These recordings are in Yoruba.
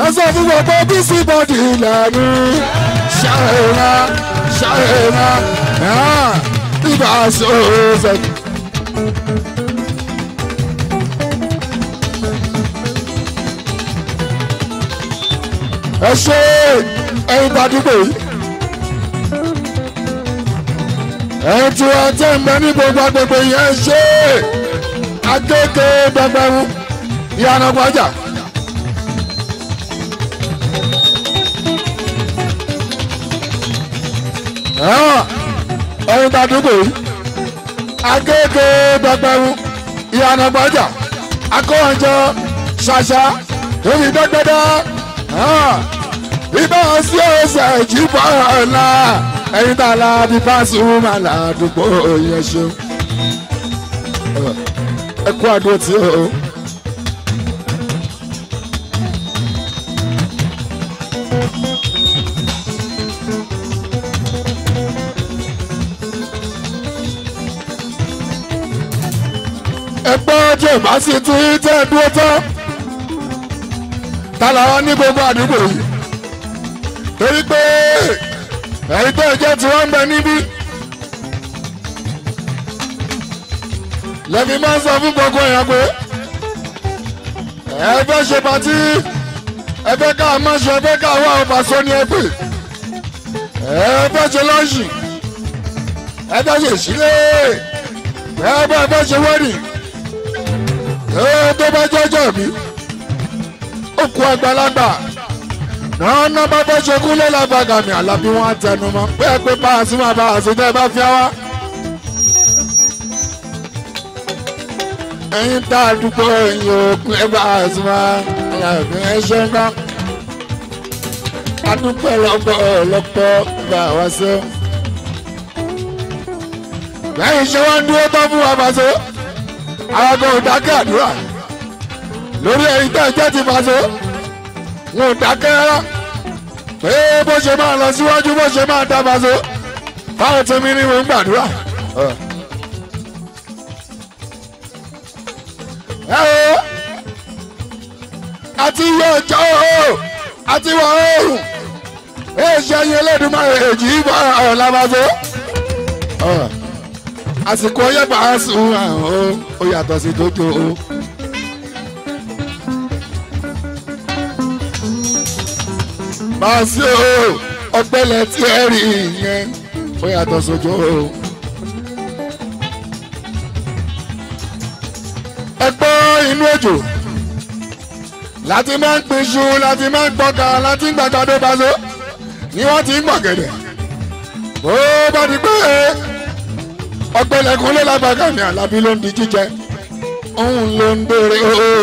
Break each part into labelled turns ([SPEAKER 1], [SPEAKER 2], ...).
[SPEAKER 1] sọ fún gbogbo bísí bọ́dì ìlànà ṣàìrà ṣàìrà ibà sọ̀rọ̀ ẹ ṣe ẹyin gbàdúgbò yìí ẹyin tí wọn tẹ ń bẹ ní gbogbo agbègbè yẹn ṣe akéèké gbẹgbẹrún ìyànà gbọjà. ẹyin gbàdúgbò yìí akéèké gbẹgbẹrún ìyànà gbọjà akọ́wọ́njọ ṣàṣà èmi dẹ́gbẹ́dẹ́ ibà sí ọ̀sẹ̀ jíbọ̀ ọ̀la ẹ̀yin tá a la bí Pasuma ládùúgbò yẹn ṣeun ẹ kú àdó tí o. ẹgbẹ́ tí ìbá sì ti tẹ́ dúró tán ta làwọn ní gbogbo àdúgbò yìí torí pé ẹ̀yin tó jẹ́ tí wọ́n ń bẹ níbí. lẹ́mi máa ń sọ fún gbogbo èèyàn pé ẹ fẹ́ ṣe pàtí ẹ fẹ́ ká má ṣe ẹ fẹ́ ká wá ọba sọ ní ẹ pè ẹ fẹ́ ṣe lọ́ọ̀ṣì ẹ fẹ́ ṣe ìṣílẹ̀ ẹ fẹ́ fẹ́ ṣe wẹ́rì ẹ tó bá jọjọ mi ó kú àgbàlagbà náà ná bá fẹ́ ṣe kúlẹ̀ lágbàgà mi àlàbí wọn á tẹnu mọ́ pé ẹ pé bá a sí máa bá a sí tẹ́ ẹ bá fi wá. ẹ̀yin tá a dúpọ̀ ẹ̀yin òkun ẹ bá a sí máa àlàbí ẹ ṣe ń gbá. adúpẹ́ lọ́pọ̀ lọ́pọ̀ bá a wá sí. lẹ́yìn ṣé wọ́n ń dúró tán fún wa bàṣọ. àwọn kan ò dákẹ́ àdúrà lórí ẹ̀yin tẹ́ ẹ jẹ́ ti bàṣọ wọn ò dákẹ́ rárá pé bó ṣe máa lọ síwájú bó ṣe máa dábàá so báwọn tó mi ní wọn ń gbàdúrà. ẹ o àti iye ọjọ́ o àti wọ oòrùn ẹ ṣe ẹyin Elédùmarè èjì ìbọn ọ̀rọ̀ lábàzọ́ àsìkò ọyẹ́ bá a sùn àwọn ó yàtọ̀ sí tójú o. máa sí o ọgbẹ́lẹ̀ tí ẹ rí yẹn ó yàtọ̀ sójú o. ẹ gbọ́ inú òjò láti máa ń pin iṣu láti máa ń gbọ́ka láti ń gbàgbọ́dọ̀ baṣọ ni wọ́n ti ń gbọ̀gẹ̀dẹ̀ bó bá di pé ọgbẹ́lẹ̀ kan ló lágbàgà ní àlàbí ló ń di jíjẹ òun ló ń béèrè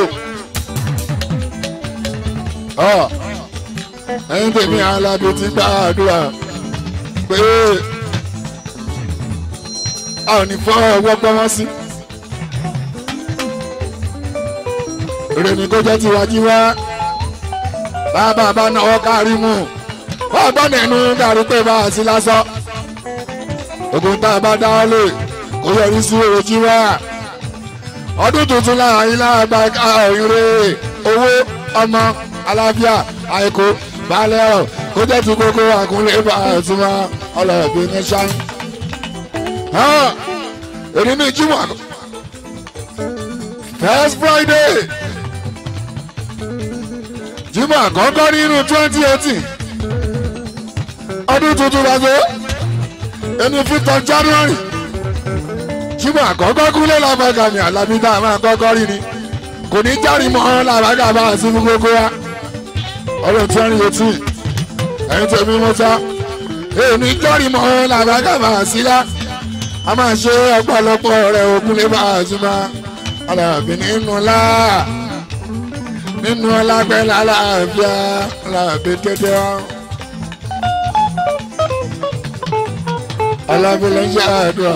[SPEAKER 1] o ẹyin tèmi alábi ti gba àdúrà pé a ò ní fọ́ ọwọ́ gbọ́mọ́ sí. èrè ní kó jẹ́ tiwájú wá bàbá bá náwó kárí mú wọ́n gbọ́ nínú dàrú pé bá a sí lásán ogun tá a bá dá ọ lè kó yọrí sí ojú wá ọdún tuntun láàrin láàgbà ìrè owó ọmọ àlàáfíà àìkú balẹ̀ ọ̀ kó jẹ́ ti kókó àkúnlé bá a tún wá ọlọ́ọ̀bí ní sáyẹn. èmi ní jùmọ̀ first friday jùmọ̀ àkọ́kọ́ nínú twenty eighteen ọdún tuntun lọ́sọ̀ ẹni fifth of january jùmọ̀ àkọ́kọ́ kúlẹ̀ lábàgà mi àlàbí tá a máa kọ́kọ́ rí ni kò ní járe mọ́ làbàgà bá a sí fún gbogbo wa ọdún twenty eighteen ẹ̀yin tẹ̀mí mọ́tá èmi járe mọ́ làbàgà bá a sí lá a máa ṣe ọ̀pọ̀lọpọ̀ rẹ̀ òkúlé bá a sí máa alábí nínú ọlá nínú ọlá pẹ̀lú aláàbíà alábí tètè wọn. alábí ló ń ṣe àdúrà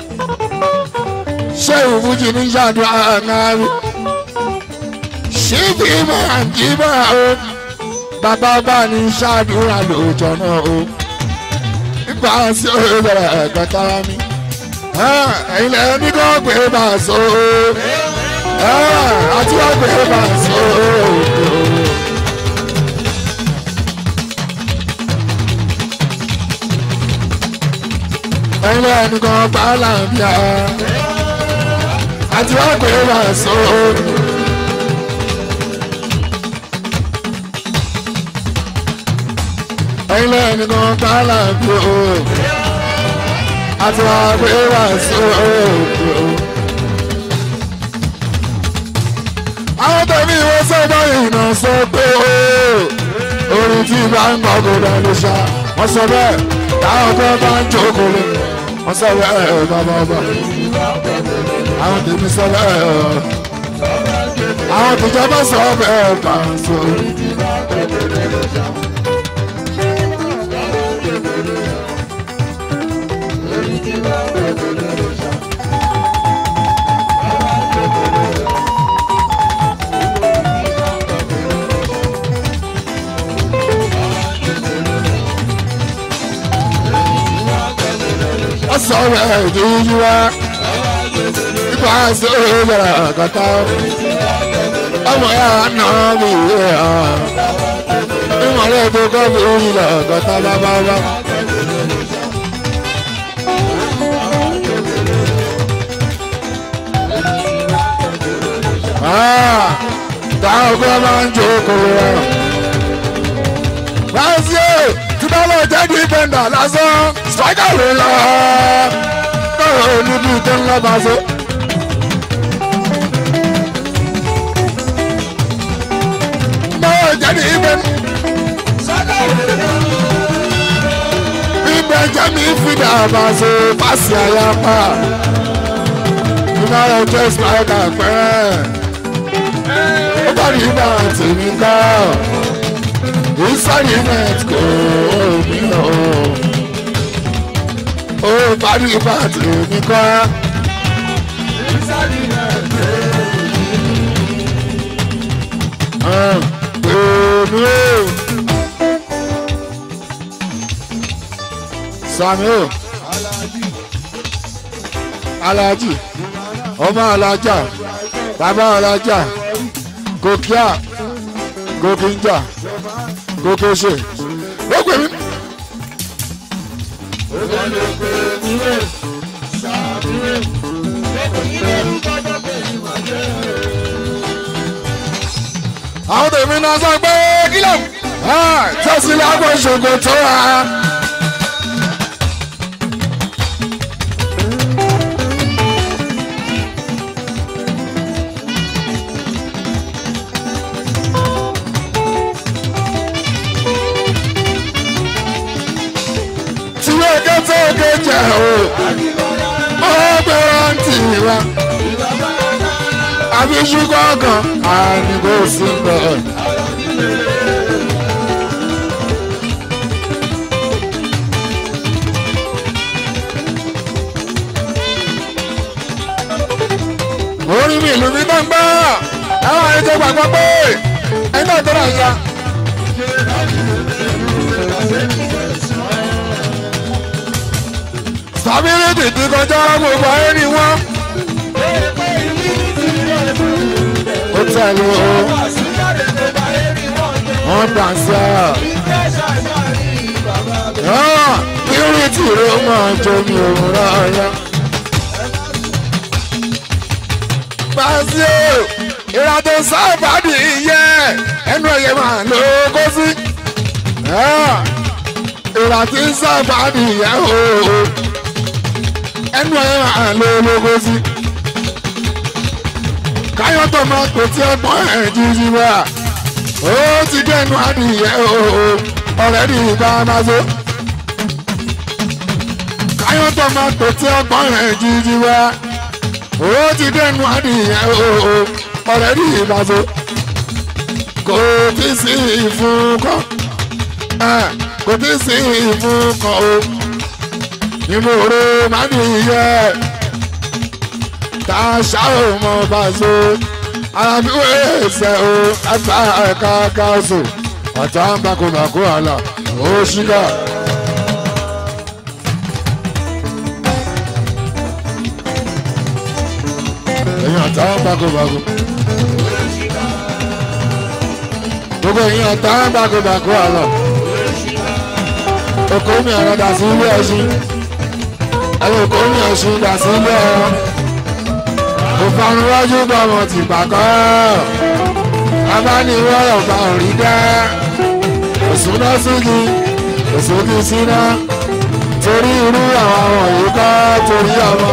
[SPEAKER 1] ṣé ìwújì ní ṣàdúrà náà rí ṣé bí máa ń jí máa o bàbá bá ní ṣàdúrà lóòjọ́ náà o nípa sí òṣèlú ẹ̀ka tára mi ẹ̀yin lẹ́yìn ní kò gbé bá a so àti wọ́n gbé bá a so ẹ̀yin ẹnìkan pa láàbíà àti wá pé wà so. ẹ̀yin ẹnìkan pa láàbíà àti wá pé wà so. àwọn tẹ̀mí ìwé sọ́dọ̀ ìrìnà sọ pé orin tí bá ń gbọ́ kó dá ló ṣá wọ́n sọ bẹ́ẹ̀ táwọn tó bá ń jókòó lé wọ́n sọ bẹ́ẹ̀ bàbá ọba àwọn tèmi sọ bẹ́ẹ̀ àwọn tìjọba sọ bẹ́ẹ̀ bá ń sọ. sọ̀rọ̀ ìdíjú wa nípa sọ̀rọ̀ kàtà ọmọ ya nà mí ìwé ha ìmọ̀lẹ́ tó kọ́ mi orí lọ kàtà bábábá. táwọn ọkọ máa ń jókòó rẹ. Báyìí tí bá lọ jẹ́ dípẹ́ndà lásán striker ló lọ. Báwo ni bí tó ń lọ bá ṣe? Báwo jẹ́ dípẹ́ndà? Ibẹ̀ jẹ́ mi fìdá bá ṣe pàṣẹ àyàpá. Ìnáwó jẹ́ striker pẹ́rẹ́. Ó bá rí ibà tèmi ká ìsọ̀rìmẹ̀t kò ní o. ó parí bàtì mi kọ́. Èmi o. Sami o. Alhaji. Ọmọ Alhaja. Bàbá Alhaja. Gòkíà. Gòkínjà kókó ṣe ó pè mí. àwọn tèmi náà sọ pé kílọ̀ tẹ́sí lágbo ṣògo tó wà. tóge jẹ o ó gbé rántí wa àbí ṣùgbọ́n kan àníkó sí bẹ́ẹ̀. orí mi ìlú mi tó ń gbọ́ àwọn àyè tó gbàgbọ́ pé ẹni náà tó rà ya. sábẹ́rẹ́ tètè kọjá gbogbo ayé ni wọ́n. ó tẹ̀lé o wọ́n dà sí à. irú tí ló máa jomi òun rárá. Bàṣẹ́ ìrìnàjò sábàdì yẹ ẹnu ẹ̀yẹ máa ló kó sí. ìrìnàjò sábàdì yẹ ooo ẹnu ẹ̀ máa lo ológo sí. káyọ̀ tó máa pè tí ọgbọ́n ẹ̀ jíjí wá. ó ti dẹnu adìyẹ ooo ọ̀rẹ́ ní ìgbà máa so. káyọ̀ tó máa pè tí ọgbọ́n ẹ̀ jíjí wá. ó ti dẹnu adìyẹ ooo ọ̀rẹ́ ní ìgbà so. kò tí sí ìfún kan kò tí sí ìfún kan o nínú oró máa ní iyẹ tá a ṣá ò mọ bá a so alábíwé ẹsẹ o ẹta ẹka káàsù ọ̀tá ń bakobako àlà ó ṣíkà. ẹ̀yin ọ̀tá ń bakobako. gbogbo ẹ̀yin ọ̀tá ń bakobako àlà. oko mi àràdà sí ilé ẹṣin ẹ̀rọ kò ní ọ̀sùn gbà sílẹ̀ kò fanu wájú gbọmọ ti pàkọ́ abániwọ̀rọ̀ bá òrí dá òsùn náà sígi òsùn kì í síná torí irú àwọn wọ̀nyí kọ́ torí ọmọ.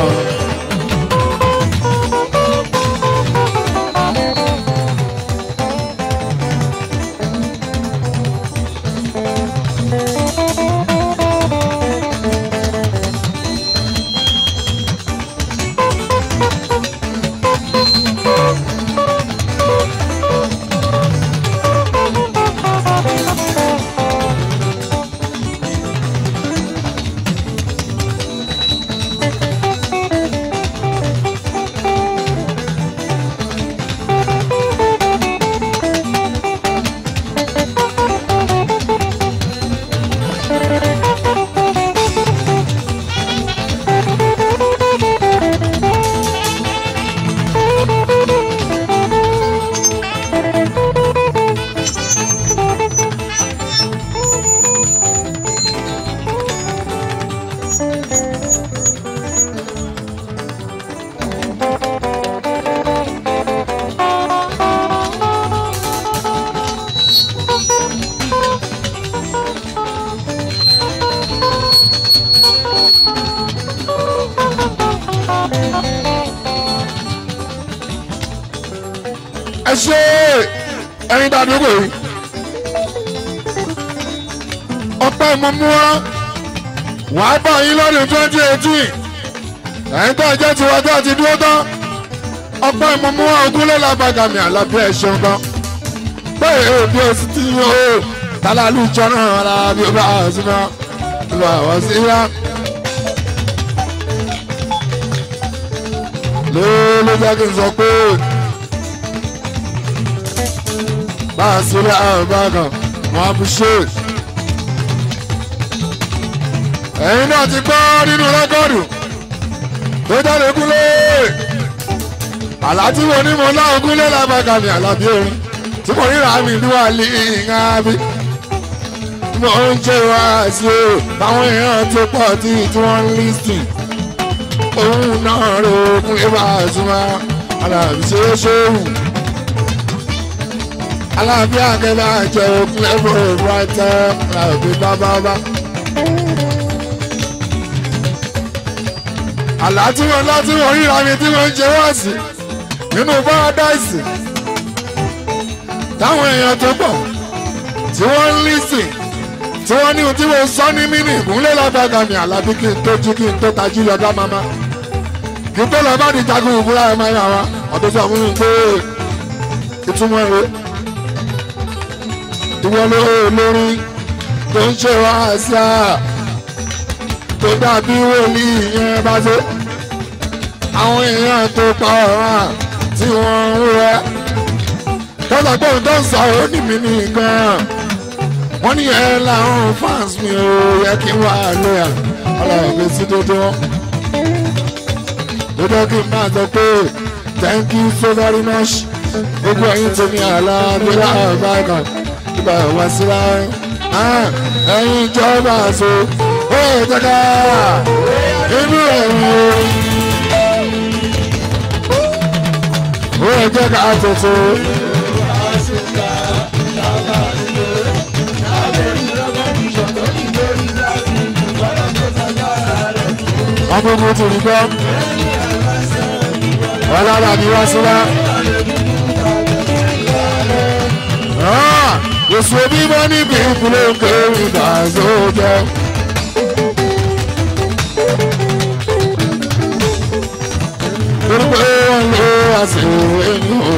[SPEAKER 1] ẹ ṣe ẹyin dàdúgbò yìí ọpẹ́ ìmọ̀mú wa wà á bá yín lọ́dún twenty eighteen ẹ̀yin tó jẹ́ tiwa tó ti dúró tán ọpẹ́ ìmọ̀mú wa ogúnlé làbàgàmì àlàbí ẹ̀ ṣeun gan bẹ́ẹ̀ ò bí o sì ti yàn ó tálálù jọ́nà ara bí o bá a sí náà lọ àwọn sí yá. ló ló jẹ́ kí n sọ pé bá a sílẹ̀ àwọn bákan wọn á fi ṣe. ẹ̀yin náà ti gbọ́ nínú rẹ́kọ̀dù tó jáde kúlé àlá tí mo ní mo láwọn kúlé lábàkà mi àlàbí orin tí mo ríra mi ní wà lé ìhàn bí mo ń jẹ́ wá sí o táwọn èèyàn tó pọ̀ tí tí wọ́n ń lísìn òun náà ro okun ibà àtúmọ̀ àlàbí ṣe é ṣe é wù aláàbí àgẹ́lá jẹ́ okun ẹ̀fọ́ ìbúrátẹ́ aláàbí bábábá. àlá tí wọ́n lá tí wọ́n ríra mi tí wọ́n ń jẹ wá sí nínú paradise táwọn èèyàn tó pọ̀ tí wọ́n ń lísìn tí wọ́n ní ohun tí wọ́n sọ ní mínì ìkúnlẹ̀ lágbàgà mi àlàbí kí n tó jí kí n tó tají lọ́dá mama kí n tó lọ bá di jagun ìbúra ẹ̀ máa yà wá ọ̀dọ́ sọ fún mi pé ìtumọ̀ rẹ̀ ìwọ ló lórí tó ń ṣe wá sí à tó dàbí wòlíì yẹn bá tó àwọn èèyàn tó pa ọ̀ràn tí wọ́n ń rẹ́ tọ́jà pé òun tó ń sọ̀rọ̀ ní mi nìkan wọ́n ní ẹ làwọn fans mi ò yẹ kí n wà lóyà ọlọ́run mi sí dodo dodo kí n máa sọ pé thank you so very much gbogbo ẹ̀yin tó ní àlá gbéra báyìí ìgbà wá sí láàrin ẹ̀yin ìjọba àṣọ ó jẹ́ká inú ẹ̀yìn ó jẹ́ká tuntun. agogo tó rí gbọ́ ọlọ́dà ni wá sí wá. Èso bímọ níbi ìpínlẹ̀ òkèèrè ìdásójọ́. Torí pé wọ́n lé àṣìwò ẹnu o.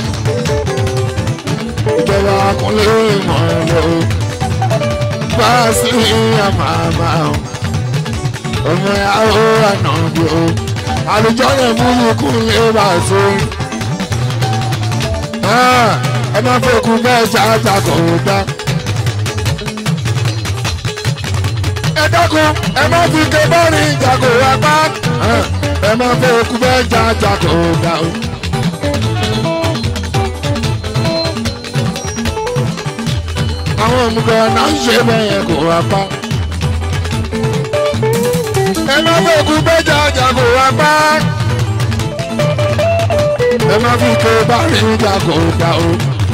[SPEAKER 1] Ìjọba kúnlé ìmọ̀ ẹ̀rọ. Bá a sí àmàmà o. Ọmọ ìyàwó àná bí o. Àlùjọ yẹn mú ikú lé bàtó. Ẹ má fẹ́ kú bẹ́ẹ̀ ṣáájà kò dá. ẹ dákun ẹ má fi ké bọ́ọ̀lì ìjàgò wa pa ẹ má fẹ́ kú bẹ́ẹ̀ ṣáájà kò dá o. àwọn òmùgọ̀ náà ń ṣe bẹ́ẹ̀ yẹn kò wá pa. ẹ má fòkun gbẹ́jà jago wá pa. ẹ má fi ké bárí jago dá o.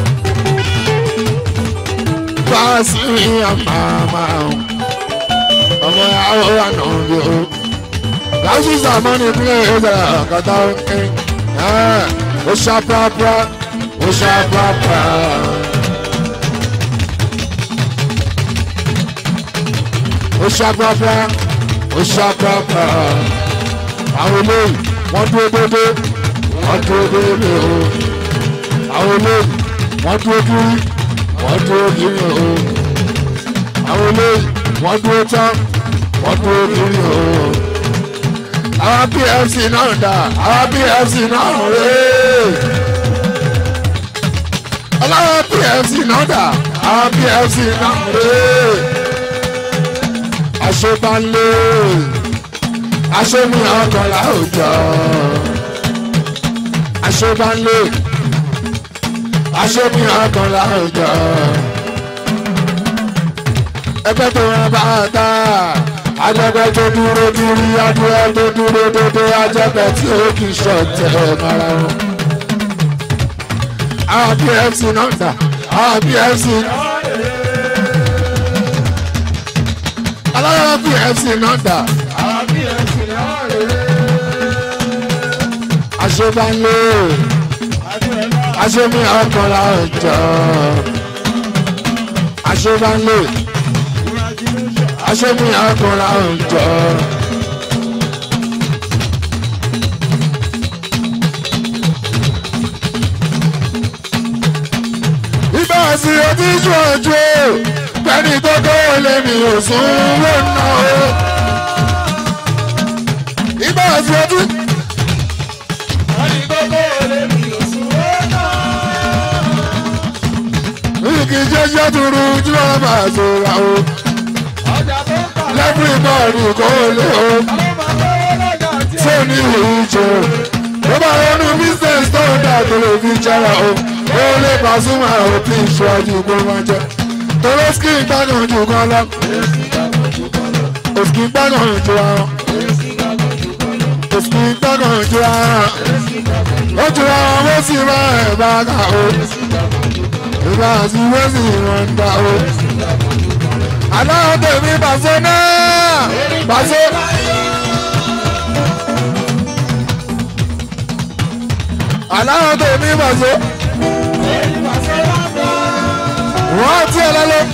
[SPEAKER 1] fáàsì àmàmà o. ọmọ yàrá wà nà bí o. láti sàmọ́nì pílẹ̀ ẹ̀dá kàtà òkè. ó ṣàprápra ó ṣàprápra. ó ṣàprápra ó ṣàprápra. àwọn eléyìí wọ́n dúró dédé wọ́n dúró dédé o. àwọn eléyìí wọ́n dúró kiri wọ́n dúró kiri o. àwọn eléyìí wọ́n dúró tán wọ́n dúró kiri o. àwọn pfc náà dà àwọn pfc náà rèé ọlọ́wọ́ pfc náà dà àwọn pfc náà rèé àṣebanlé àṣemi ọkọlá òjò àṣebanlé àṣemi ọkọlá òjò ẹgbẹ́ tó wọn bá ta ajẹgbẹ́ tó dúró dúrí adúlẹ tó dúró dédé ajẹgbẹ́ tí ó kì í ṣọ̀tẹ̀ mara wọn. àwọn pfc náà dà àwọn pfc náà. alára pfc náà dà. àṣebánlé àṣemí ọkọlá ọjọ́ àṣebánlé àṣemí ọkọlá ọjọ́. ibà sí ojú ìjọ ojú pẹ̀lú gbogbo lèmi ò sún wò ná o. ibà sí ojú. Igi jẹ́jẹ́ turu ojú ọba àzọra o. Lẹ́fún ìbọ̀rù kò lé o. Ṣé ní ìjọ? Ó bá ronú business tó ń dà tó lè fi jẹ́ra o. Ó lè Pasuma ò tí ì ṣọ́jú kó máa jẹ. Tọ́lọ́ skin gbádùn jù kan lọ. Òskin gbádùn jù ara. Òskin gbádùn jù ara. Ó jù ara wọ́n sì máa ẹ̀ bá kà o ìbá àti wẹ́sì wọn gbà ó. aláwọ̀ tèmi bàṣẹ náà bàṣẹ. aláwọ̀ tèmi bàṣẹ. wọ́n ti ẹ̀ lọ́lọ́.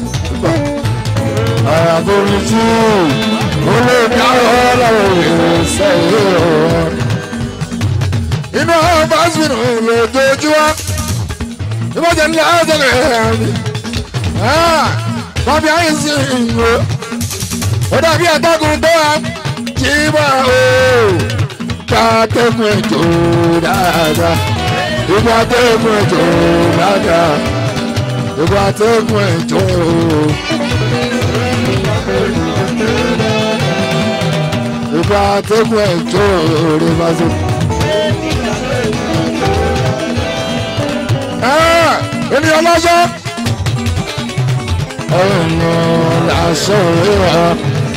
[SPEAKER 1] àyàforí tí olóògbé àwọn ọlọ́run ìrẹsẹ̀ yìí rọ̀. inú àwọn báṣìmì lójoojúmọ́ ìbọ̀jẹ̀ ní ọ̀sẹ̀ rẹ̀ mi. Bọ́bí ayé sí ìwé. Ó dàbí àtọ́kùn tó wà jí bọ̀ o. Ká tẹ́kùn ẹ̀jọ̀ dáadáa. Ìgbà tẹ́kùn ẹ̀jọ̀ dáadáa. Ìgbà tẹ́kùn ẹ̀jọ̀ o. Ìgbà tẹ́kùn ẹ̀jọ̀ rẹ̀ bá so. ènìyàn lọ́sọ́. ọ̀nà làṣọ rírọ̀.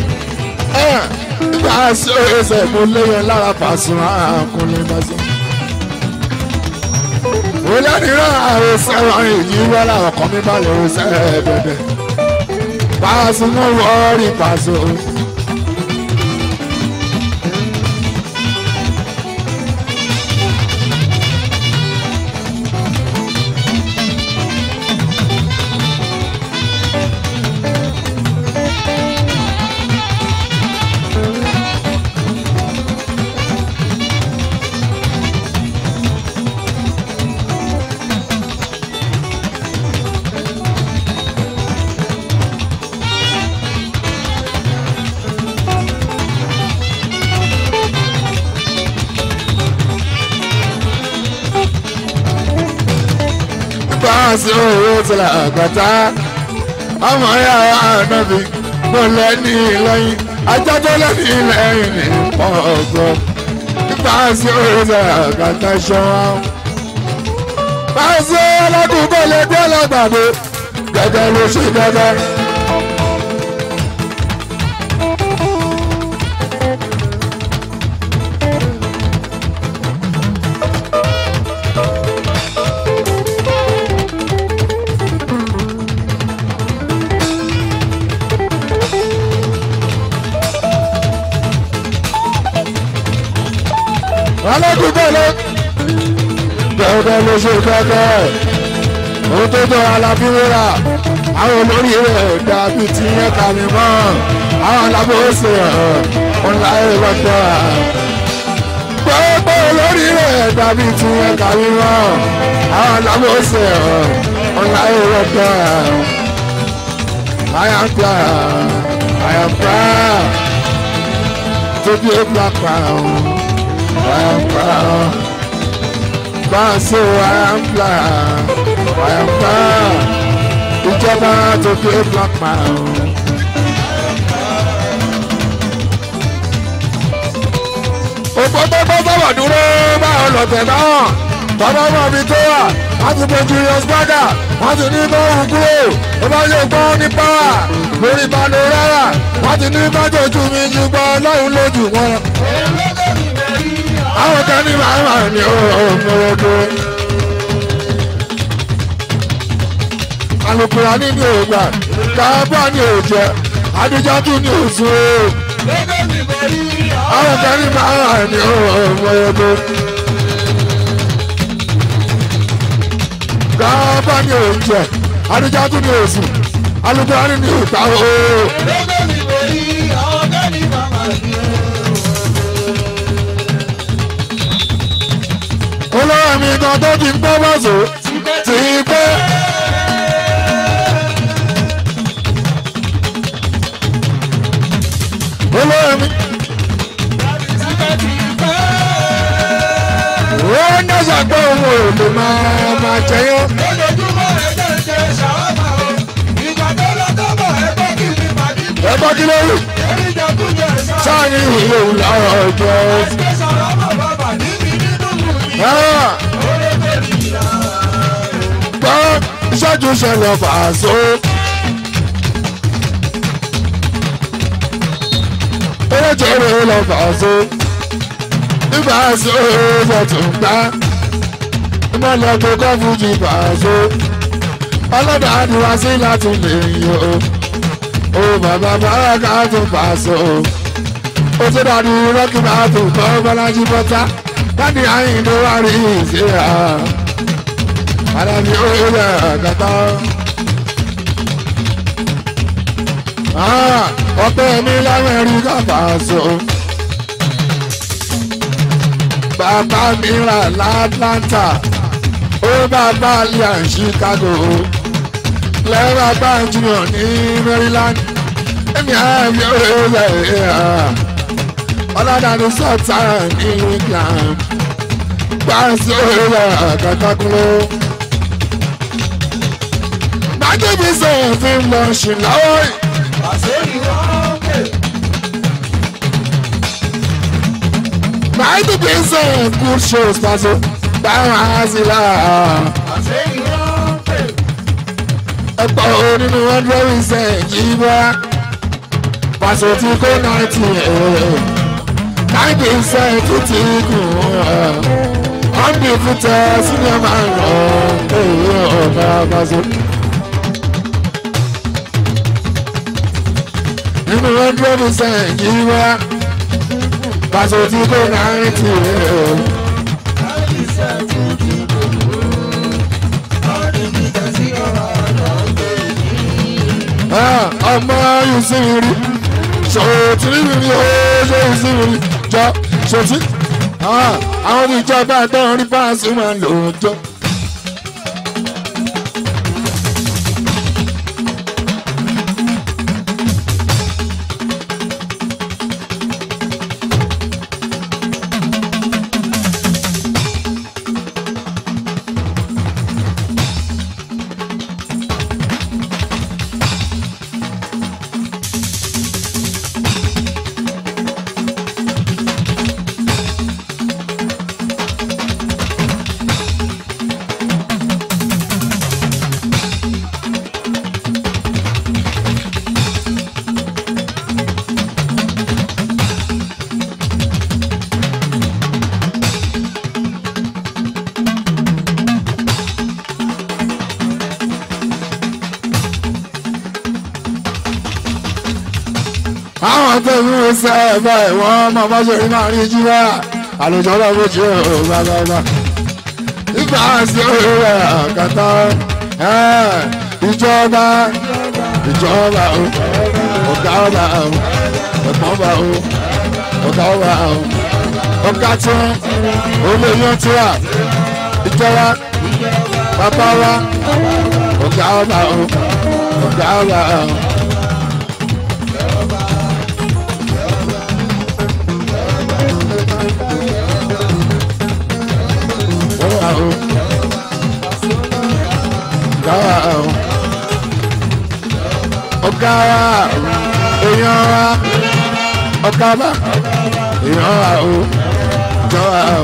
[SPEAKER 1] nígbà tí ó ṣe mo léyìn lára pàṣẹ àkúnlé pàṣẹ. mo lẹ́nìíràn àwọn sẹ́wọ̀n èyí wọ́n làwọn kan mi bá lè ṣe bẹ̀bẹ̀. pàṣẹ mo wọ́ọ̀rì pàṣẹ. sí owó tí la àgbàtà ọmọ ya ànábì mo lẹ́ni lẹ́yìn ajá tó lẹ́ni lẹ́yìn ní pọ̀gbọ́ nípa sí owó tí la àgbàtà ṣọ́wọ́. Báyìí ọlọ́dún kò lè dé ọlọ́gbàdo gẹ́gẹ́ ló ṣe gẹ́gẹ́. aládùúgbò ló bẹ́ẹ̀ ló ṣe kẹ́kẹ́ ohun tó jọ alábíwéra àwọn olórí rẹ̀ dàbí tí yẹn kà mí mọ́ àwọn alábòóṣe ọ̀nà ìrọ̀tọ̀ gbogbo olórí rẹ̀ dàbí tí yẹn kà mí mọ́ àwọn alábòóṣe ọ̀nà ìrọ̀tọ̀ I am proud I am proud to be a black man I am proud but so I am proud I am proud ìjọba to be a black man. òpó tó bọ́ sọ̀rọ̀ dúró báwọn lọ̀tẹ̀ náà tọ́lá mọ̀ mi tó wà wọ́n ti pe Julius Berger wọ́n ti ní kó hù kúrò ó bá yẹ gbọ́ ní pàwà lórí panorama wọ́n ti ní májòjú mi ju gbọ́ lọ́hùn lójú wọn. àwọn kan ní màmá ni ó mọ̀rọ̀ tó. alukura ní ní ògbà káàbà ní òjẹ adijatu ní òsùn o. àwọn kan ní màmá ni ó mọ̀rọ̀ tó. káàbà ní òjẹ adijatu ní òsùn alukura ní ní ògbà o. olórí mi kan tó ti ń gbọ́ bọ́sù ti pẹ́. olórí mi. ó ń dáṣà pé òun ò lè máa máa jẹyọ. ẹ bọ́ kí ló rí. sáà ní ìwé òun làwọn ọjọ́. gbọ́ ìṣẹ́jú ṣẹlẹ̀ fàṣọ. eréjèrè lọ fàṣọ. nígbà ṣe é tún gbá. ìmọ̀lẹ̀ tó kọ́ fújì fàṣọ. ọlọ́dà ni wá sí láti lè yọ. o bàbá bàbá ká tún fàṣọ. ó ti dàdí rọ́kì máa tún kọ́ bọ́lájí bọ́tá láti àyìn ló wá rí ìṣe à alábi oyè kàtà. ọpẹ́ mi lamẹ́ríkà fàṣọ. bàbá mi rà látlanta ó bàbá liam chicago lẹ́rọ bá jùlọ ní maryland èmi àbí oyè ọlọ́dàdú sọ̀tà ní england gbàǹsì òyìnbó kàkàkùnlé. Májèbí sọ̀rọ̀ fi ń lọ ṣì láwọ̀ yìí. Májèbí sọ̀rọ̀ good shows pàṣẹ báwọn àásìlá. Ẹ̀pọ̀ onínú hundred percent yìí wá. Pàṣẹ tí kò náà ti ẹ̀ ninety percent tó ti kù undefeated senior man ọ̀hún ọ̀gá àbáṣe. nínú hundred percent yìí wá pàṣẹ tí kò ninety ọmọ yìí sí mi rí sọ̀tìrì mi rí ó ṣe yìí sí mi rí jọ sọtí àwọn ìjọba àtọ́run rí fáṣí máa lò ó jọ. àwọn tó ń mú sẹ́ ẹ̀ báyìí wọ́n máa bá ṣe rí máa rí jí wá àlùjọ náà bó ṣe ò bàbàbà ìgbà sí òwe àkàtà ìjọba ìjọba o ọ̀gá ọba o ẹ̀gbọ́n ọba o ọ̀gá ọba o ọ̀gá tí wọ́n olóyún tí wà ìjọba bàbá wa ọ̀gá ọba o ọ̀gá ọba o. Ọ̀gá o ọ̀gá o ọ̀gá wa èèyàn wa ọ̀gá wa èèyàn wa o jọ wa o.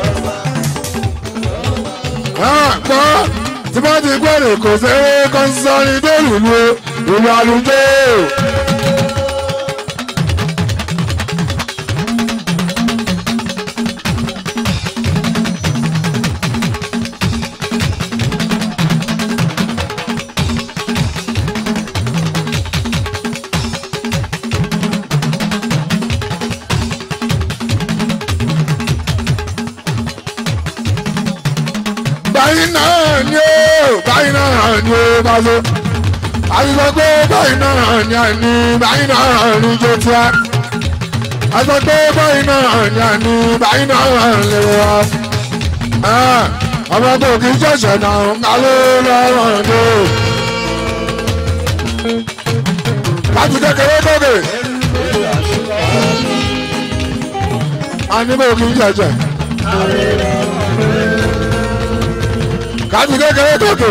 [SPEAKER 1] gbọ́ tí wọ́n ti gbọ́dọ̀ kò sẹ́wé kọ́nsọ́ni délùú lu ìlú àlùjọ. báyìí náà ni ó báyìí náà ni ó bá so àtìsọ pé báyìí náà ni àní báyìí náà ni jó tíá àtìsọ pé báyìí náà ni àní báyìí náà lè wá ọmọ tó kì í ṣẹ̀ṣẹ̀ náà ká ló lọ́rùn tó láti kékeré tókè àní bó kì í ṣẹ̀ṣẹ̀ káàdì kékeré tókè.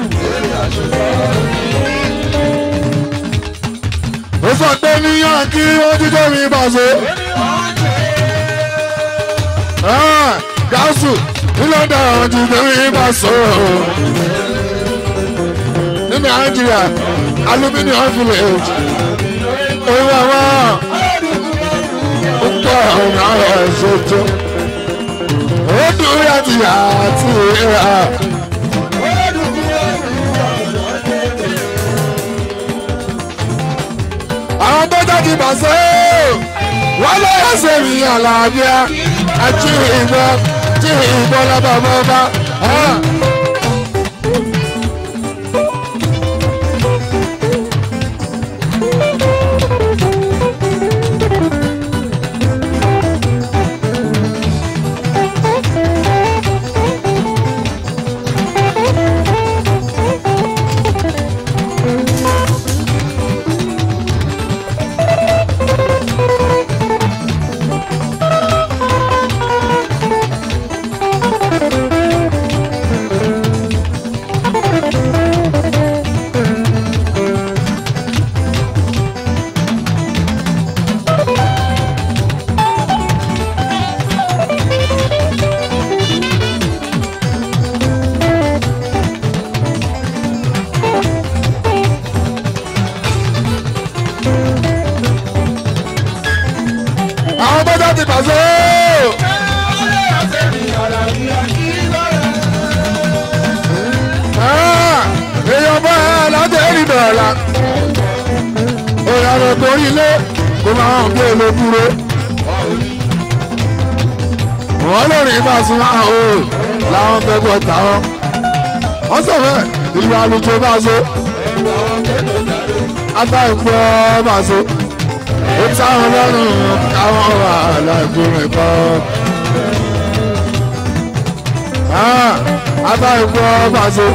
[SPEAKER 1] ó sọ pé níyàn kí wọ́n ti tóbi bàṣẹ. gáàsù ní london àwọn ti tóbi bàṣẹ. ní nàìjíríà aluminium village. òun àwọn ó pọ̀ ọ̀nà ẹ̀ṣẹ̀ tó. ó dùn yàtì yàtì ìhà. àwọn bọ́jà ti bà sí wọ́n lọ́yọ̀ sí mi àlàáfíà àti ìbọn tí ìbọn lábà mọ́ bá. àwọn bọ́jà ti bà sí. èèyàn bá ẹ láti ẹ̀rí bẹ̀rẹ̀ la. òyà rẹ̀ torí ilé kó máa ń gbé ló dúró. wọ́n lórí ibà sún máa o làwọn fẹ́ gbọ́ táwọn. wọ́n sọ fẹ́ ìlú àlùjọ bá so. ata ìpọ́ bá so. ó táwọn lọ́rùn káwọn wà láìpẹ́ kọ́. ata ìpọ́ bá so.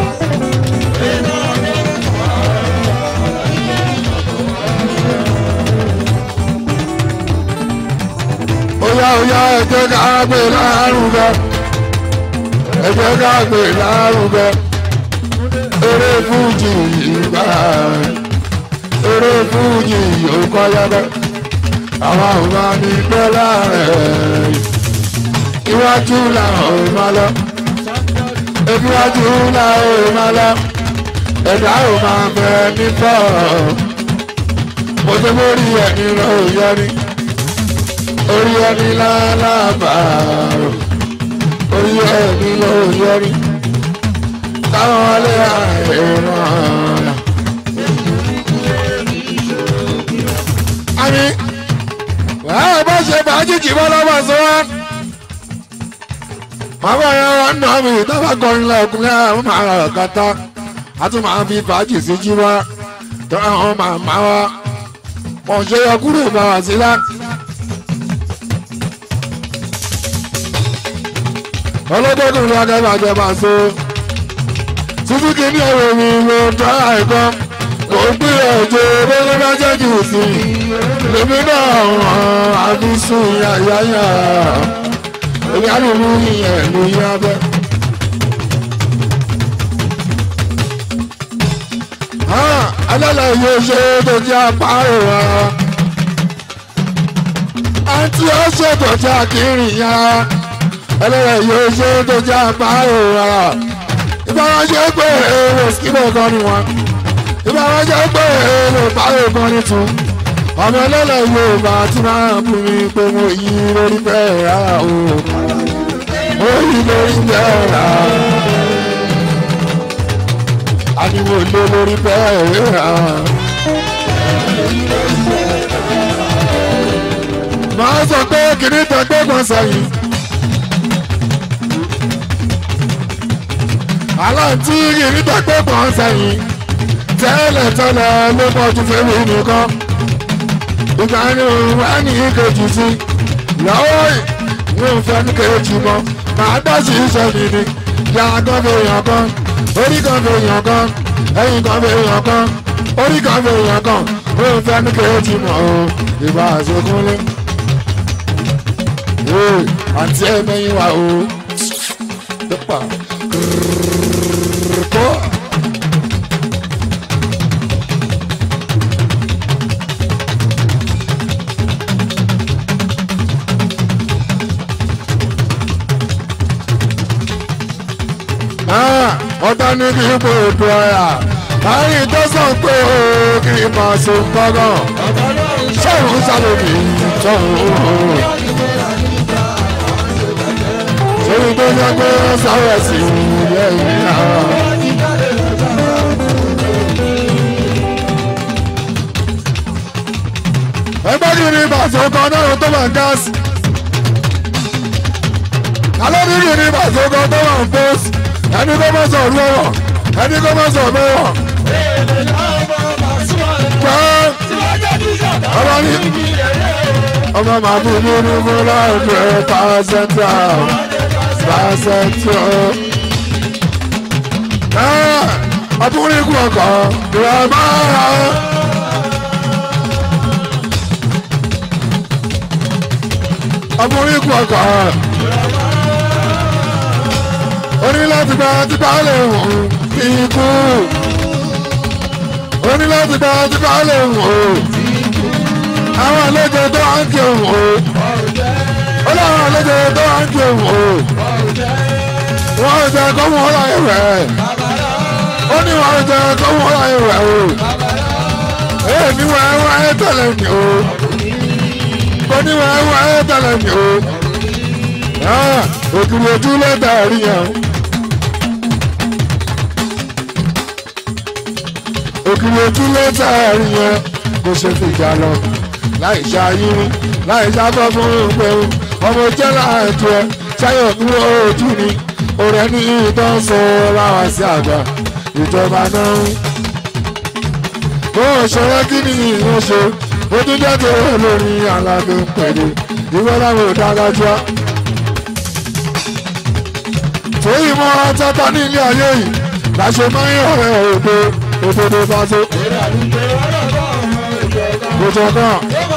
[SPEAKER 1] Oya oya ẹ jẹ́ ká gbé lárugẹ. Ẹ jẹ́ ká gbé lárugẹ. Eré fújì ìgbà eré fújì yóò kọ́ yẹ́bẹ́. Àwọn ọba ní pẹ́ láàrẹ̀. Iwájú làwọn ò máa lọ. Iwájú làwọn ò máa lọ. Ẹ̀dá ò máa bẹ nípọ̀. Mo ti mórí ẹni lọ yẹni orí ẹni lálábàárò orí ẹni ló yọrí táwọn wọlé àìràn. àmì wàá bá ṣe fàájì jìbọn lọ́wọ́ sọ wá bàbá yẹn wà nà mí tábà kọrin lẹ́kùnrin àwọn máa rà kàtà a tún máa fi fàájì sí jí wá tó àwọn màmá wa wọn ṣe yọ kúrò bá wà sílá. ọlọ́dọ́dún ní akẹ́bàjẹ́ máa so suzuki ní ọ̀rọ̀ mi ló dá ẹ̀kọ́ kò gbé ọjọ́ lórí bá jẹ́ jù sí lèmi náà hàn àbí sùn yáyáyá ìyá lòlú yẹn ló yá bẹ́. alálẹ̀ yóò ṣe tó jẹ́ àpárò wa àǹtí ó ṣe tó jẹ́ àkírí ya ẹlẹ́rẹ̀ yóò ṣe tó jẹ́ àpárò wa ìbáraṣẹ́ pé èrò síbẹ̀ kan ni wọn ìbáraṣẹ́ pé èrò báyò kan ni tún ọmọ ẹlẹ́lẹ̀ yorùbá tí máa ń fún mi pé mo yí lórí bẹ́ẹ̀ rárá o mo yí lórí bẹ́ẹ̀ rárá ariwo lé lórí bẹ́ẹ̀ rárá. màá sọ pé kìnìún tẹgbẹ́ kan sẹ́yìn. aláǹtí kìnìún tẹgbẹ́ kan sẹ́yìn. tẹ́lẹ̀ tẹ́lẹ̀ ló mọ̀jú fẹ́mi nìkan. ìgbà ni òun wá ní kejì sí. lọ́wọ́ ìwé òfin ní kejì mọ́. màá dá sí iṣẹ́ mi ni. yàrá kan fi yàn kan orí kan fi yàn kan ẹ̀yìn kan fi yàn kan orí kan fi yàn kan ó ń fẹ́ ní kejì mọ́ o ìbá àṣekúnlé. àǹtí ẹ̀ mẹ́yìn wá o. dọ́pà kọ́. ọ̀tá ní kí ipò ètò ọ̀yà láyé tọ́sán pé ó kì í máa so gbọ́gàn sọ̀rọ̀ sálòmí sọ̀rọ̀ sórí tó jẹ́ pé sáré sí lẹ́yìn náà. ẹgbẹ́ kí ni bàtò kan náà tó máa gáàsì alẹ́ ní kí ni bàtò kan tó máa pósì ẹni kó má sọ lọ́wọ́ ẹni kó má sọ lọ́wọ́. ọmọ ní ọmọ màá bí nínú fúnra ẹgbẹ́ pàṣẹtà pàṣẹtà. ọkùnrin kú ọkọ̀ ìwà máa. ọkùnrin kú ọkọ̀ oní láti gba tipa lè wò ikú oní láti gba tipa lè wò àwọn àlejò tó à ń kí òun o ó láwọn àlejò tó à ń kí òun o wọn ò jẹ kó wọn láyé rẹ ó ní wọn ò jẹ kó wọn láyé rẹ o èyí ni wọn wọn ẹ tẹlẹ mi o ó ní wọn wọn ẹ tẹlẹ mi o òkìrì ojú lẹ́tà rí yẹn. òkìrì ojú lẹ́tà rí yẹn kò ṣe fìjà lọ láì ṣàyírí láì sábọ́ fún ìpẹ́rù ọmọ jẹ́ láàtú ẹ ṣáyọ̀ dúró ojú ni ọ̀rẹ́ ní ìtàn sọ láwa sí àgbà ìjọba náà. bó o ṣọwọ́ kí ni ìyẹn ṣe ó tún jẹ́ tó lórí alábẹ́ ń pèlè ìwé láwọn ò dára jù á torí mọ tata ní ilé ayé yìí láṣẹ máa ń yọrẹ òdo òdodo bá tó. Gbogbo kan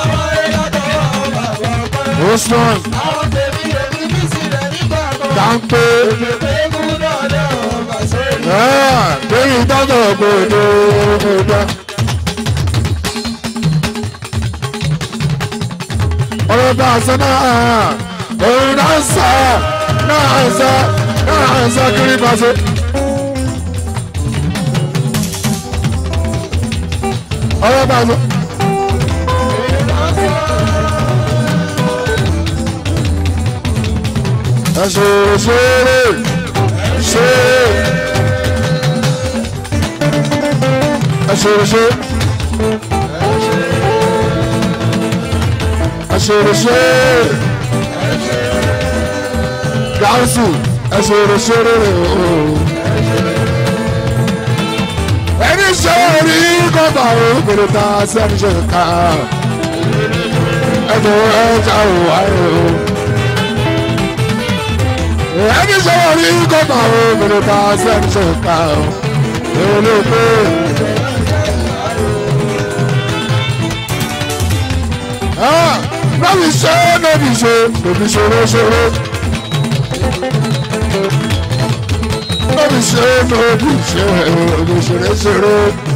[SPEAKER 1] ó strong dáńpé torí tọ́tọ̀ gbòdo òdo. ọ̀rọ̀ bá a sọ náà òun náà sọ náà sọ náà sọ kiri pàṣẹ. ọ̀rọ̀ bá a sọ. ẹ ṣe ṣeré ṣe ẹ ṣe ṣe ẹ ṣe ṣe gáúsù ẹ ṣeré ṣeré o. ẹni ṣe orí kọ́ba o kòló ta sí ẹni ṣe ká ẹjọ ẹja ò wáyé o. ẹni ṣe orí kọ́ba o kòló ta sí ẹni ṣe ká o. èrò ló pé. Nọ́bì ṣe nọ́bì ṣe nọ́bì ṣòro ṣòro. Nọ́bì ṣe nọ́bì ṣe nọ́bì ṣòro ṣòro.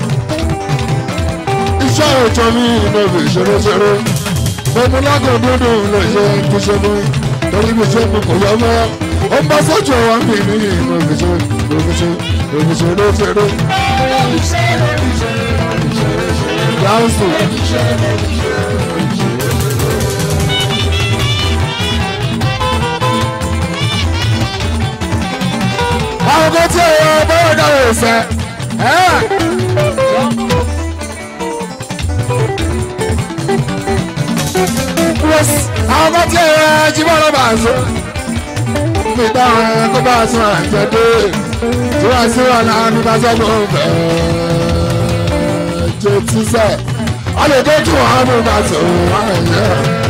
[SPEAKER 1] Iṣẹ́ òjò mi nọ́bì ṣòro ṣòro. Bọ́mú lágùn dúdú ló ṣe kí ṣe mú. Torí mi ṣe mú kò yọ mọ́. Ó ń bá sọ́jọ́ wa mi ní nọ́bì ṣe nọ́bì ṣe nọ́bì ṣòro ṣòro. Dáhùn àwọn kan tí èèyàn bọ́ọ̀ dáwọ̀ ìfẹ́. àwọn kan tí èèyàn jí bọ́ lọ́ba àṣọ. mi dáhùn kó bá a sún àjẹdé tí wọ́n sí wà náà ní bàṣọ́gbọ̀n fẹ́. jẹ́ tíṣẹ́ a lè dé kí wọ́n á mú bàṣọ wọn ẹ̀yẹ.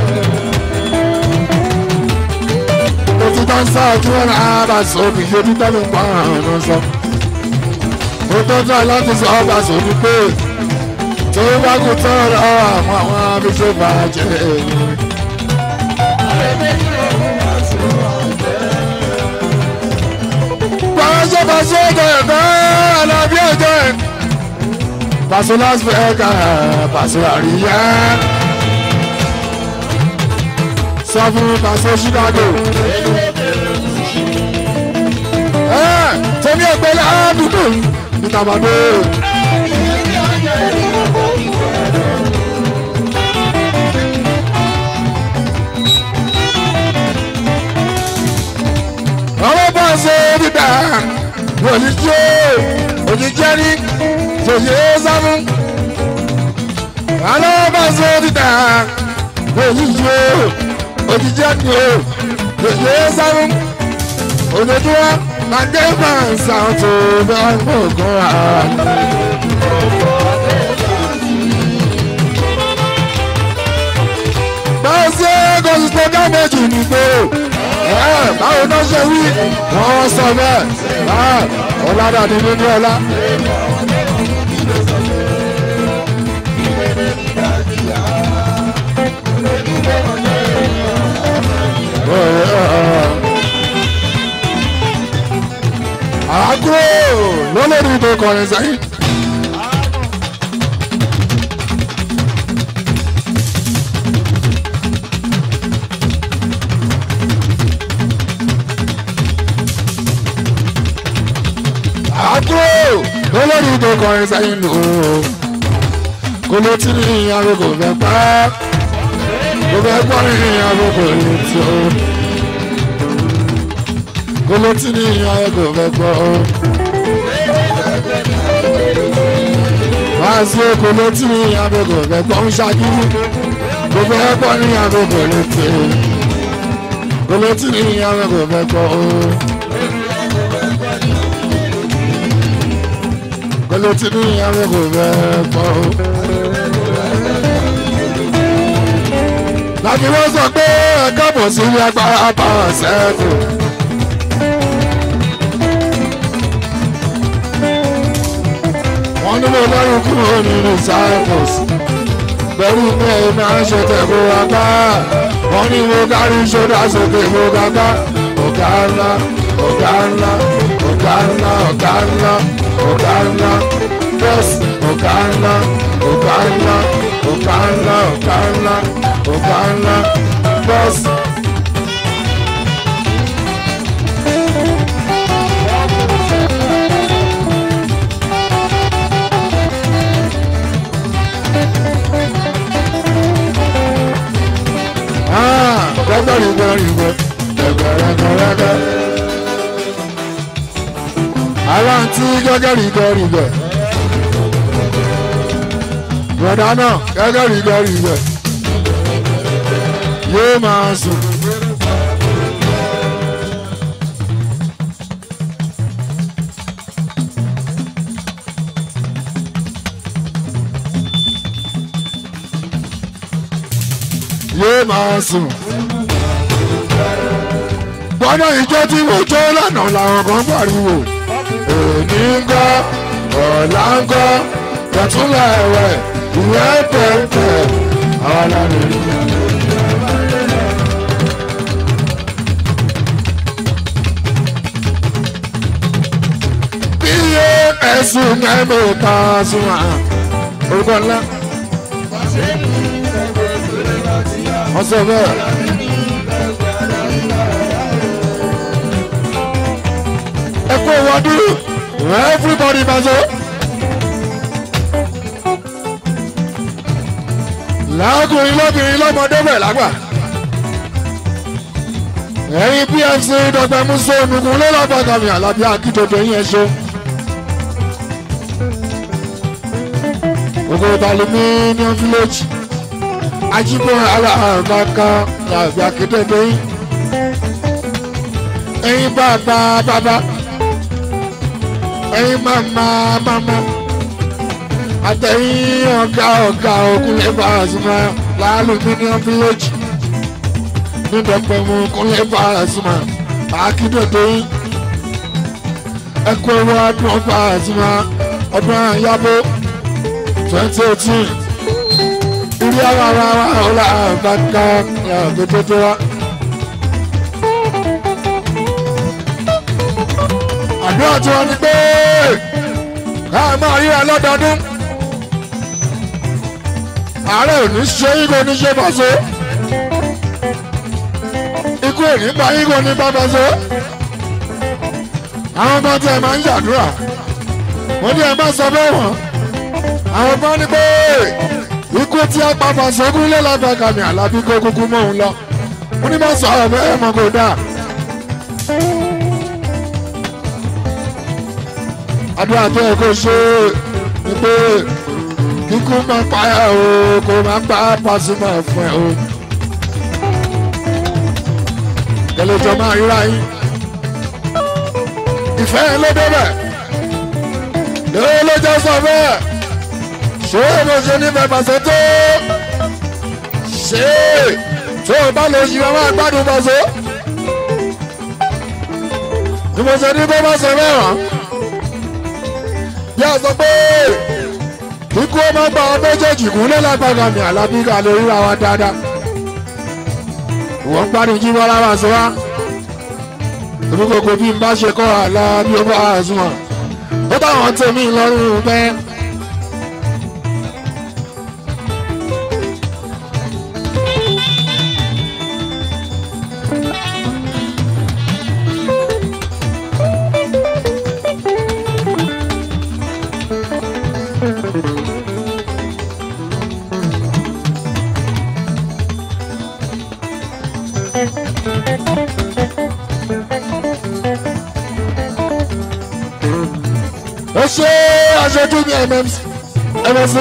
[SPEAKER 1] ti tán sọ kí wọ́n náà bá sọ kì í ṣe títọ́ mi pa àwọn sọ. mo tó tán láti sọ bá sọ ní pé tó bá kú tán lọ àwọn àwọn abíṣe bàjẹ́ èyí. Pàṣẹ pàṣẹ ọjọ́ ẹ̀kọ́ alábí ọjọ́ ẹ̀. Pàṣẹ Las Vegas, pàṣẹ àríyá. Sọ fún pàṣẹ Chicago tẹ̀mí ẹgbẹ́ ládùúgbò ní tàbádé. ọwọ́ bá ṣe dídá òjijì òjijì ní tòyè sámú. ọwọ́ bá ṣe dídá òjijì òjijì ní tòyè sámú. ojoojúmọ́ Màdé máa ń sàn tó bá gbọ̀ngàn rà. Báwo ṣe kòsì tó ká méjì nìgbò? Báwo náà ṣe wí? Wọ́n sọ bẹ́ẹ̀. Ọ̀làdàdì nínú ọlá. àgọ́ lọ́lọ́rí tó kọrin sẹ́yìn. àgọ́ lọ́lọ́rí tó kọrin sẹ́yìn lò ó. kò ló ti ní ìyàwó kò fẹ́ pa á. kò fẹ́ gbọ́ ní ìyàwó kò lè tó. kò ló ti ní ìyàwó kò fẹ́ gbọ́ ó. máa sí oko létí ní agogo ẹ̀gbọ́n ń ṣàkíyí gbogbo ẹ̀gbọ́n ní agogo létí kò létí ní agogo ẹ̀gbọ́n o. kò létí ní agogo ẹ̀gbọ́n o. láti wọ́n sọ pé ẹ̀ka bọ̀ sí ilé agbára bá ṣẹ́kù. wọ́n ní mo lọ́rùn kúrò nínú cyprus pẹ̀lú pé máa ń ṣe tẹ̀kọ́ apá wọ́n ní mo kárí ṣọ́dá sókè mo kápá ọ̀gá ńlá ọ̀gá ńlá ọ̀gá ńlá ọ̀gá ńlá ọ̀gá ńlá bọ́ọ̀sì ọ̀gá ńlá ọ̀gá ńlá ọ̀gá ńlá ọ̀gá ńlá ọ̀gá ńlá bọ́ọ̀sì. gbẹ́gbẹ́rìngbẹ́rìngbẹ́ gbẹ́gbẹ́rẹ́gbẹ́rẹ́gbẹ́. aláǹtí gẹ́gẹ́rìngbẹ́rìngbẹ́. bọ̀dá náà gẹ́gẹ́rìngbẹ́rìngbẹ́. yóò máa sùn. máa sùn. gbọ́dọ̀ ìjọ tí mo jó lánàá làwọn kan pariwo èmi ń gọ́ ọ̀la ń gọ́ tẹ̀túnlẹ̀ ẹ̀wẹ̀ ìwé tẹ̀tẹ̀ àwọn lánàá rí i. iye ẹ̀sùn mẹ́mẹ́ta sùn à orúkọ ńlá. wọ́n sọ bẹ́ẹ̀. ẹ kó wọ́dú everybody bá so. láàkùnrin lóbìnrin lọ́mọdé bẹ̀ lágbà. ẹ̀yin pfc dọ̀gbẹ́ musa onugun lọ́lọ́bàgàmì alábí akíndòdò yẹn ṣe. gbogbo aluminium village ajibo alabaka làbí akíndòdò yìí. ẹ̀yin bàbá bàbá ẹ̀yin màmá màmá àtẹ̀yìn ọ̀gá ọ̀gá òkúlẹ̀ bá a sùnmọ́ lálùmíníọ̀m village nídọ̀pẹ̀mú kúnlẹ̀ bá a sùnmọ́ akíndòdò yìí ẹkú owó ọdún ọba àtúmọ̀ ọdún àyàbó twenty eighteen ìrí àwọn ará wa ọ̀la àbáká àgbẹ̀tẹ̀tẹ̀ wa. àdúrà tí wọ́n ní pé ká máa ríra lọ́dọọdún ààrẹ ò ní ṣe ikú ní ṣe bàṣọ ikú ò ní bá ikú ní bá bàṣọ àwọn ọmọ tí ẹ máa ń ṣàdúrà wọ́n ní ẹ má sọ bẹ́ẹ̀ wọ́n àwọn ọmọ ní pé ikú tí a pa fàṣọkún lé lábàkà mi àlábí kó kúkú mọ́ òun lọ wọ́n ní má sọ ọ̀rọ̀ bẹ́ẹ̀ mọ́ kó dáa. àdúrà tó yẹ kó ṣe ni pé kíkú máa pa ẹ o kó máa pa pàṣípà fún ẹ o. kẹlẹ́jọ máa ríra yín ìfẹ́ yẹn ló débẹ̀ lóò ló jẹ́ sọ bẹ́ẹ̀ ṣé mo ṣe ní bàbàṣẹ tó ṣé tó o bá lè ṣì máa gbádùn bàṣẹ ni mo ṣe ní bó bá ṣe mẹ́wàá yá sọ pé kíkú ọmọ gba ọ méjèèjì kún lé lágbàgà mi àlábí ká lè ríra wa dáadáa ìwọ ń gbádùn jí bọ́lá wá sí wa èmi kòkò bí n bá ṣe kọ́ àlá bí ó bá àzùmọ̀ ó táwọn tèmi lọ́rùn pẹ́. ó ṣe aṣojú ní mmc mmc.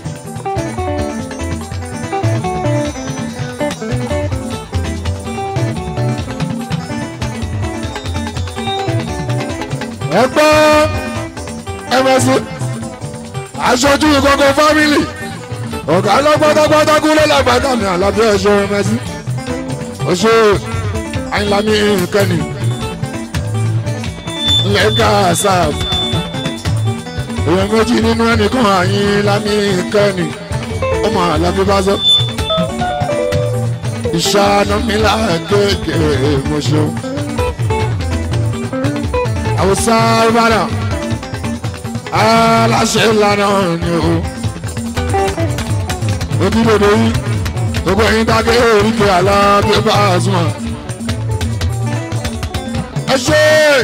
[SPEAKER 1] ẹ gbọ́ mmc aṣojú ìkọ̀kọ̀ fámìlì ọ̀gá lọ́gbọ́dọ́gbọ́dọ́ kúlẹ̀ làgbàdàn ní àlàbí ẹ̀ṣọ́ mmc ó ṣe àyìnlámi kẹ́ni lẹ́gà sáàbù èèyàn méjì nínú ẹnìkan àyín lámì kẹ́ni ọmọ àlàbí bá sọ. ìṣàánú mi láàkéèké mo ṣeun. àwòsàn ìbàdàn aláṣẹ ìlànà ni o. ojúlódé yìí gbogbo ẹ̀yin dákẹ́ oríkè àlá bí ó bá a sùn. ẹ ṣe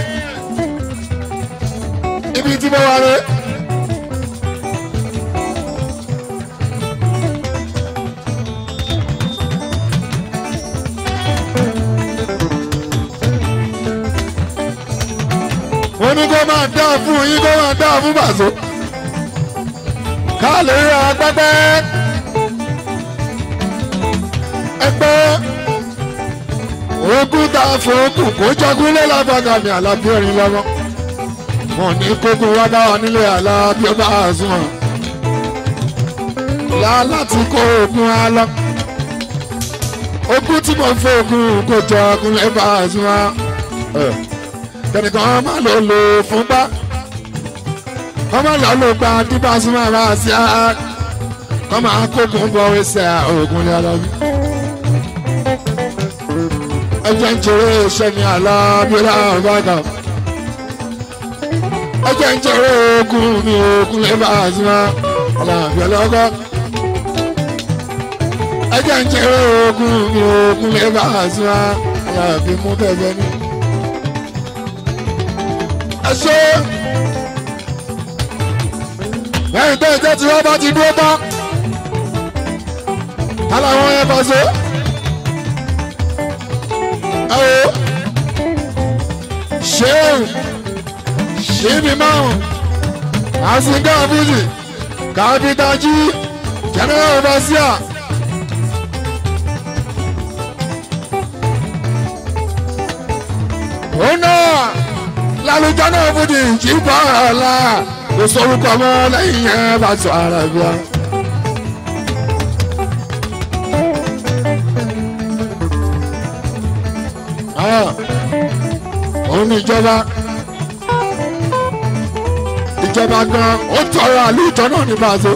[SPEAKER 1] ibi tí mo wà rẹ. wọ́n ní kó máa dá fún yín kó máa dá fún bàṣọ. ká lè rí agbẹ́gbẹ́. ẹgbẹ́ ogún tá a fún okùn kó jọgún lé lábàgàmì àlàbí ẹ̀rín lọ́wọ́. wọ́n ní kókó wá dá wa nílé àlàbí ọba àzùmọ̀. lá láti kó ogun á lọ. ogún tí mo fẹ́ ogún kò jọ ọkùnrin bá a sún wa kẹ́nìkan máa lò lò fún bá ọmọ lọ ló gba dípà sún máa bá a sí á kọ́ máa kókun bọ̀ ẹsẹ̀ ògùn ní ọlọ́bí. ẹjẹ ń jèrè iṣẹ́ ní alábíọ́lá ọ̀bàgà ẹjẹ ń jèrè ogun mi ogun lè bá a sún wa alábíọ́lá ọgọ́ ẹjẹ ń jèrè ogun mi ogun lè bá a sún wa alábí mú bẹ́ẹ̀ ní. ẹ ṣe lẹ́yìn tó ìjẹ́ tí wọ́n bá ti dúró tán aláwọn yẹn bá so ẹ o ṣéun ṣíbi márùn àsìkò àbújì kápítà jí general overseer. òun náà lálùjọ náà fújì jí bọ́ ọ̀la kò sórúkọ mọ́ lẹ́yìn yẹn bá sọ ara bíi. òun ní ìjọba ìjọba gan ó tọrọ àlùjọ náà ní bàzó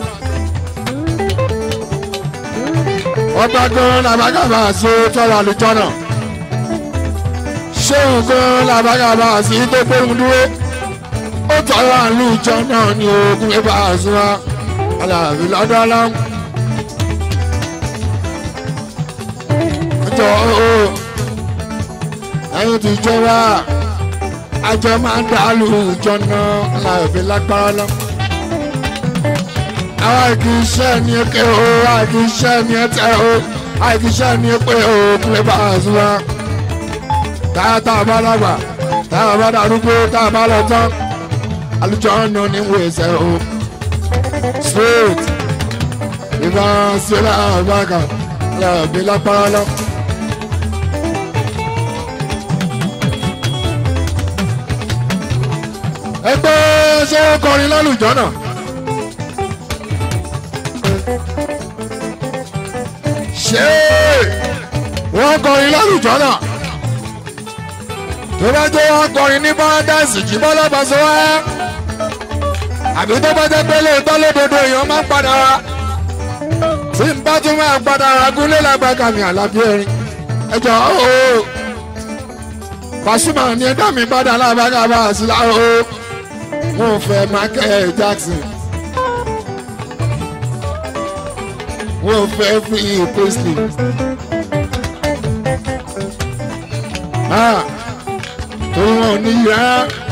[SPEAKER 1] ọba gan làbágàbà sí tọrọ àlùjọ náà ṣéun gan làbágàbà sí tó gbóhùn dúró ó tọrọ àlùjọ náà ní ogun ẹbà àzúrà aláàbí lọ́dọ̀ aláwọ̀ ọjọ́ ooo ẹ̀yin ti jọba àjọ máa ń dàlú jọ̀nà aláìbí lágbára lọ. àwọn àìkíṣẹ́ ni eke o àìkíṣẹ́ ni ẹtẹ o àìkíṣẹ́ ni epe o kúlẹ̀ bá a sùn wá. táyà tá a bá dàgbà táyà bá darúgbó tá a bá lọ tán àlùjọ ọ̀nà ní wo ẹsẹ̀ o. straight ìbá sílẹ̀ àbáka aláìbí lágbára lọ. ẹgbẹ́ ṣé ó kọrin lálùjọ́ náà. ṣé wọ́n kọrin lálùjọ́ náà. tó bá jẹ́ wọ́n kọrin ní paradise jí bọ́lá bàṣọ wá. àbí tó bá jẹ́ pé lóòótọ́ lódodo èèyàn máa ń padà wá. tí n bá tún máa padà wá gúnlé lágbàgà mi àlàbí ẹ̀rín. ẹ jọ ooo Pasuma ni ẹ̀dá mi padà lágbàgà bá a sí láàárọ̀ wọn fẹ́ Michael Jackson wọn fẹ́ Free Presley torí wọn ò ní yá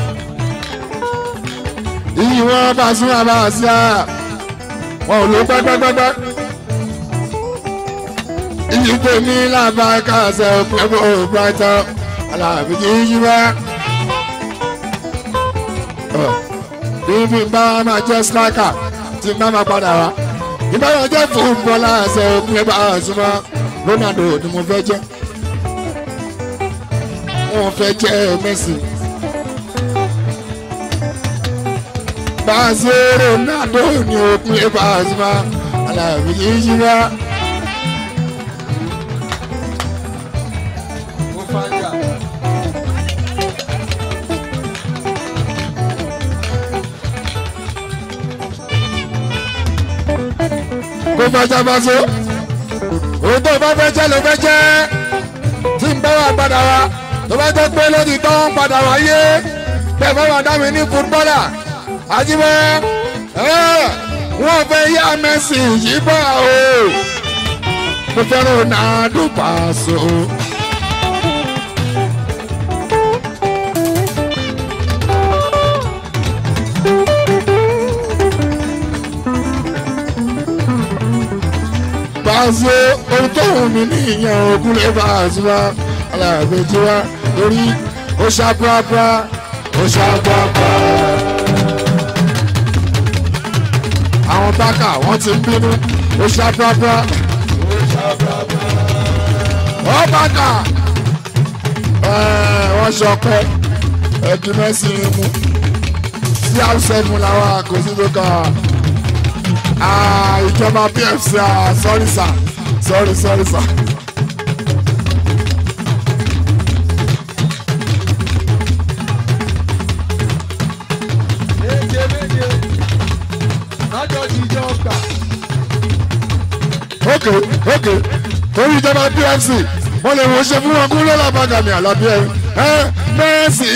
[SPEAKER 1] iyì wọn bá sún àbá sí à wọn ò ló gbẹgbẹgbẹgbẹ iyì tèmi làbáyé ṣe òpin ẹgbẹ brighton alábí kì í yí wá ibi bá máa jẹ́ striker tí bá máa padà wá ìbá máa jẹ́ fúnbọ́lá ẹsẹ̀ òkun ẹgbẹ́ àṣùmọ́ Ronaldo ni mo fẹ́ jẹ́ wọ́n fẹ́ jẹ́ Messi báṣe Ronaldo ni òkun ẹgbẹ́ àṣùmọ́ aláàbí yìí yí wá. kó fẹjá bá so òun tó bá fẹ́ jẹ́ ló fẹ́ jẹ́ tí ń bá wà padà wá tó bá jẹ́ pé lórí tó ń padà wáyé bẹ́ẹ̀ bá wà dámi ní fútbọ́là àjíbẹ́ wọ́n fẹ́ yá Messi yìí bá o mo fẹ́ràn Ronaldo Paso. Paso ohun tó wù mí ní ìyẹn ogun lè bá a sùn wá aláàbẹ̀ tí wá lórí ó ṣàpápá ó ṣàpápá. àwọn bákà wọ́n ti ń bínú ó ṣàpápá. ó bákà wọ́n ṣọpẹ́ ẹ̀dùn mẹ́sìn mú sí àṣẹ́mu làwọn àkóso tó kàn án ìjọba pfc sorry sir sorry sorry sir ókè ókè torí ìjọba pfc mo lè wọ́n ṣe fún wọn kú lọ́la bàgàmì àlàbí ẹ ẹ mẹ́rẹ́sì